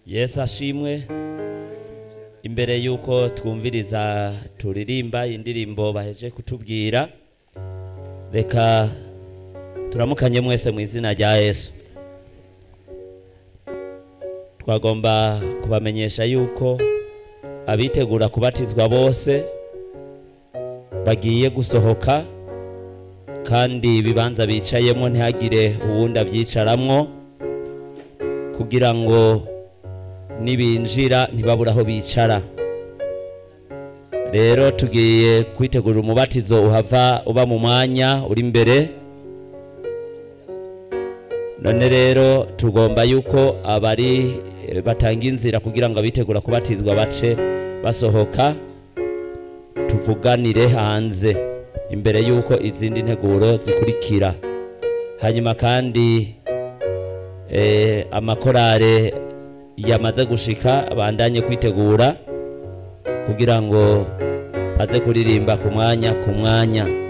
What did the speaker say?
yesu ashimwe imbere y'uko twumviriza turirimba indirimbo baheje kutubwira reka turamukanye mwese mu izina rya yesu twagomba kubamenyesha yuko abitegura kubatizwa bose bagiye gusohoka kandi ibibanza bicayemo ntihagire uwundi abyicaramwo kugira ngo nibinjira ntibabure aho bicara rero tugiye kwitegura umubatizo uhava uba mu mwanya uri imbere none rero tugomba yuko abari eh, batanga inzira kugira ngo abitegura kubatizwa bace basohoka tuvuganire hanze imbere yuko izindi nteguro zikurikira hanyuma kandi eh, amakorale yamaze gushika bandanye kwitegura kugira ngo aze kuririmba ku mwanya ku mwanya